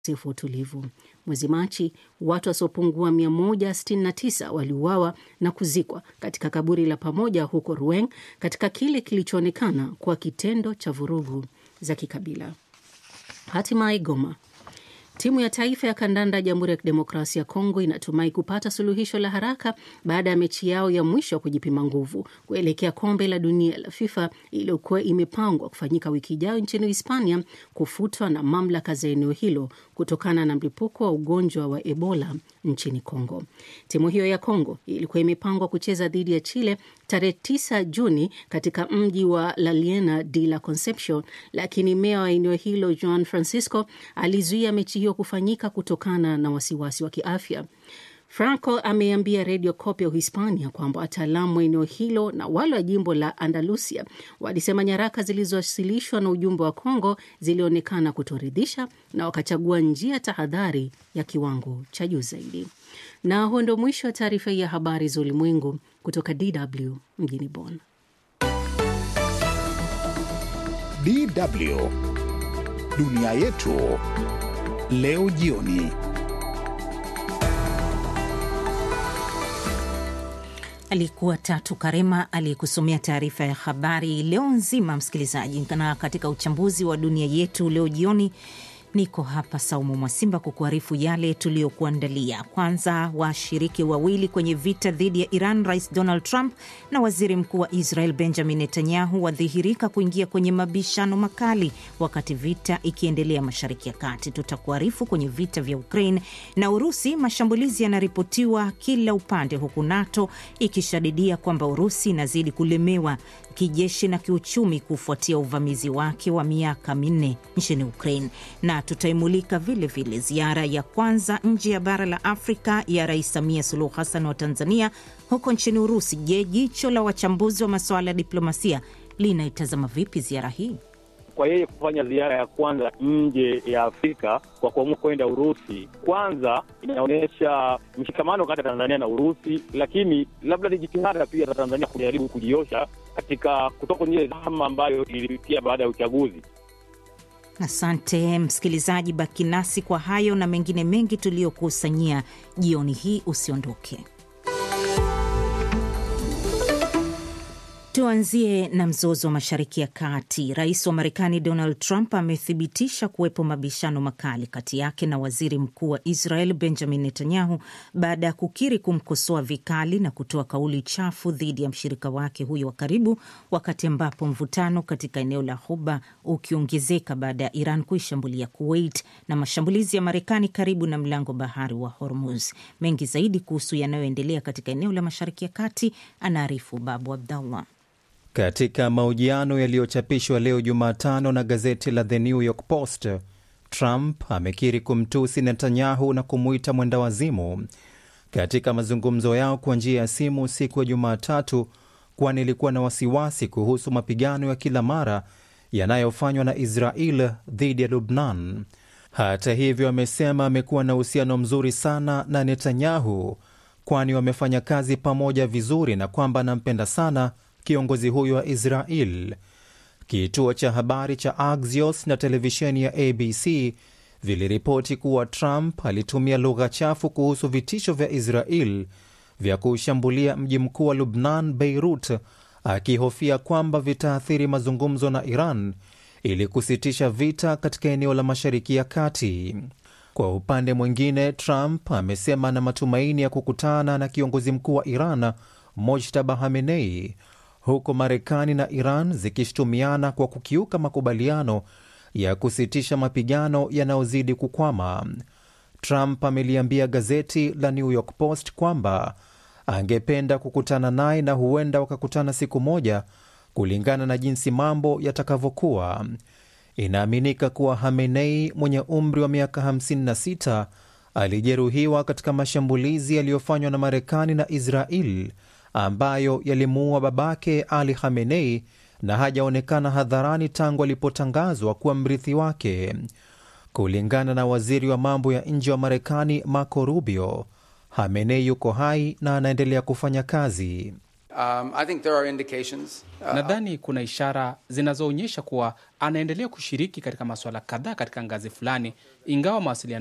ukosefu wa utulivu. Mwezi Machi, watu wasiopungua 169 waliuawa na kuzikwa katika kaburi la pamoja huko Rueng katika kile kilichoonekana kuwa kitendo cha vurugu za kikabila. Hatimaye Goma, timu ya taifa ya kandanda ya Jamhuri ya Kidemokrasia ya Kongo inatumai kupata suluhisho la haraka baada ya mechi yao ya mwisho wa kujipima nguvu kuelekea kombe la dunia la FIFA iliyokuwa imepangwa kufanyika wiki ijayo nchini Hispania kufutwa na mamlaka za eneo hilo kutokana na mlipuko wa ugonjwa wa Ebola nchini Kongo. Timu hiyo ya Kongo ilikuwa imepangwa kucheza dhidi ya Chile tarehe 9 Juni katika mji wa La Liena de la Concepcion, lakini meya wa eneo hilo Juan Francisco alizuia mechi hiyo kufanyika kutokana na wasiwasi wa kiafya. Franco ameambia redio Copy ya Uhispania kwamba wataalamu wa eneo hilo na wale wa jimbo la Andalusia walisema nyaraka zilizowasilishwa na ujumbe wa Kongo zilionekana kutoridhisha na wakachagua njia tahadhari ya kiwango cha juu zaidi. Na huo ndio mwisho wa taarifa hii ya habari za ulimwengu kutoka DW mjini Bonn. DW dunia yetu leo jioni. Alikuwa Tatu Karema aliyekusomea taarifa ya habari leo nzima, msikilizaji. Na katika uchambuzi wa dunia yetu leo jioni niko hapa Saumu Mwasimba kukuarifu yale tuliyokuandalia. Kwanza, washiriki wawili kwenye vita dhidi ya Iran, Rais Donald Trump na waziri mkuu wa Israel Benjamin Netanyahu wadhihirika kuingia kwenye mabishano makali wakati vita ikiendelea Mashariki ya Kati. Tutakuarifu kwenye vita vya Ukraine na Urusi, mashambulizi yanaripotiwa kila upande, huku NATO ikishadidia kwamba Urusi inazidi kulemewa kijeshi na kiuchumi kufuatia uvamizi wake wa miaka minne nchini Ukraine na tutaimulika vilevile vile ziara ya kwanza nje ya bara la Afrika ya Rais Samia Suluhu Hassan wa Tanzania huko nchini Urusi. Je, jicho la wachambuzi wa masuala ya diplomasia linaitazama vipi ziara hii? Kwa yeye kufanya ziara ya kwanza nje ya Afrika kwa kuamua kwenda Urusi, kwanza inaonyesha mshikamano kati ya Tanzania na Urusi, lakini labda ni jitihada pia za Tanzania kujaribu kujiosha katika kutoka kwenye ile dhama ambayo ilipitia baada ya uchaguzi. Asante msikilizaji, baki nasi kwa hayo na mengine mengi tuliyokusanyia jioni hii. Usiondoke. Tuanzie na mzozo wa Mashariki ya Kati. Rais wa Marekani Donald Trump amethibitisha kuwepo mabishano makali kati yake na waziri mkuu wa Israel Benjamin Netanyahu baada ya kukiri kumkosoa vikali na kutoa kauli chafu dhidi ya mshirika wake huyo wa karibu, wakati ambapo mvutano katika eneo la Ghuba ukiongezeka baada ya Iran kuishambulia Kuwait na mashambulizi ya Marekani karibu na mlango bahari wa Hormuz. Mengi zaidi kuhusu yanayoendelea katika eneo la Mashariki ya Kati anaarifu Babu Abdallah. Katika mahojiano yaliyochapishwa leo Jumatano na gazeti la The New York Post, Trump amekiri kumtusi Netanyahu na kumuita mwendawazimu katika mazungumzo yao kwa njia ya simu siku ya Jumatatu, kwani ilikuwa na wasiwasi kuhusu mapigano ya kila mara yanayofanywa na Israel dhidi ya Lubnan. Hata hivyo, amesema amekuwa na uhusiano mzuri sana na Netanyahu, kwani wamefanya kazi pamoja vizuri na kwamba anampenda sana kiongozi huyo wa Israel. Kituo cha habari cha Axios na televisheni ya ABC viliripoti kuwa Trump alitumia lugha chafu kuhusu vitisho vya Israel vya kuushambulia mji mkuu wa Lubnan, Beirut, akihofia kwamba vitaathiri mazungumzo na Iran ili kusitisha vita katika eneo la Mashariki ya Kati. Kwa upande mwingine, Trump amesema ana matumaini ya kukutana na kiongozi mkuu wa Iran Mojtaba Hamenei huku Marekani na Iran zikishutumiana kwa kukiuka makubaliano ya kusitisha mapigano yanayozidi kukwama. Trump ameliambia gazeti la New York Post kwamba angependa kukutana naye na huenda wakakutana siku moja, kulingana na jinsi mambo yatakavyokuwa. Inaaminika kuwa Hamenei mwenye umri wa miaka 56 alijeruhiwa katika mashambulizi yaliyofanywa na Marekani na Israel ambayo yalimuua babake Ali Khamenei na hajaonekana hadharani tangu alipotangazwa kuwa mrithi wake. Kulingana na waziri wa mambo ya nje wa Marekani Marco Rubio, Khamenei yuko hai na anaendelea kufanya kazi. Um, I think there are indications. Uh, Nadhani kuna ishara zinazoonyesha kuwa anaendelea kushiriki katika masuala kadhaa katika ngazi fulani, ingawa mawasiliano